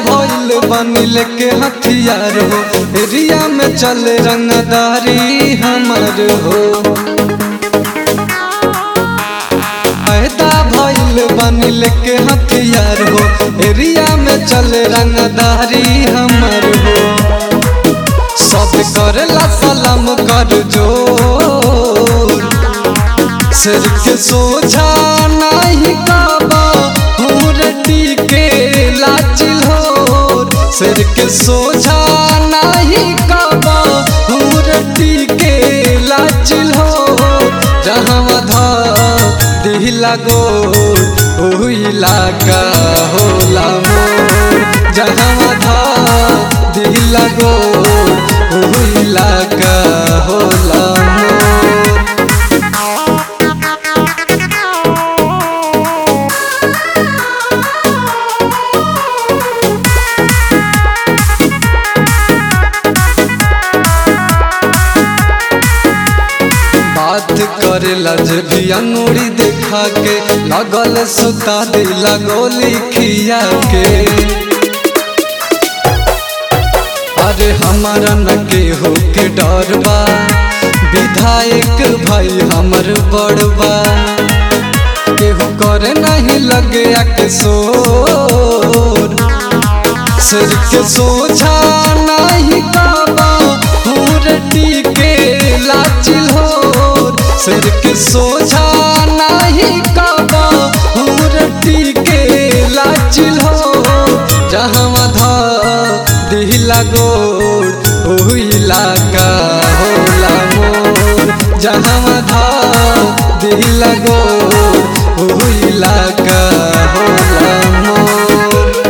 भइल बनिल के हथियार हो एरिया में चले रंगदारी हमर हो पैदा भइल बनिल के हथियार हो एरिया में चले रंगदारी हमर हो सब करेला सलाम कर जोर सिर के सोझा नहीं काबा हुरटी के लाचिल हो सिर के सोझा नहीं काबा हुरटी के लाचिल हो जहाँ धा दिला गोर ओ इलाका होला मोर जहाँ धा दिला गोर ओ इलाका होला मोर बात करेला जे भी अंगूरी देखा के लगल सुता दिला गोली खिया के अरे हमारा न केहू के डर बा विधायक भाई हमर बड़बा केहू करे नहीं लगे के सोर सिर के सोझा नहीं काबा हुरटी के लाचिल हो सिर के सोझा नहीं काबा हुरटी के लाचिल हो जहाँ धा दिला गोड़ ओ इलाका होला मोर जहाँ धा दिला गोड़ ओ इलाका होला मोर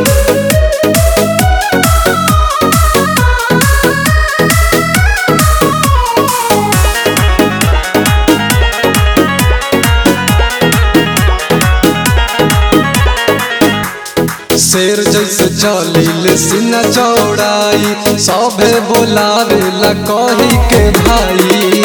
शेर जैसे चलिल सीना चौड़ाई सभे बोलावे ला कही के भाई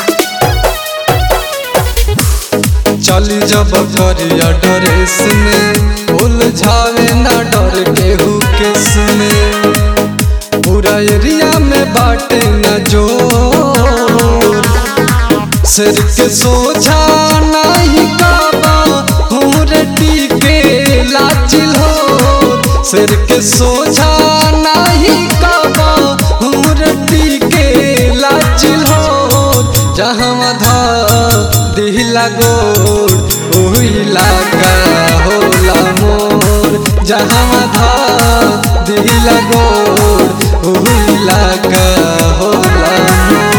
चली जब करिया ड्रेस में उलझावे ना डर केहू केस में पूरा एरिया में बाटे न जोर सिर के सोझा नहीं काबा हुरटी के लाचिल हो सिर के सोझा नहीं काबा हुरटी के लाचिल हो जहाँ धा दिला गोर ओ इलाका होला मोर जहाँ धा दिला गोर ओ इलाका होला मोर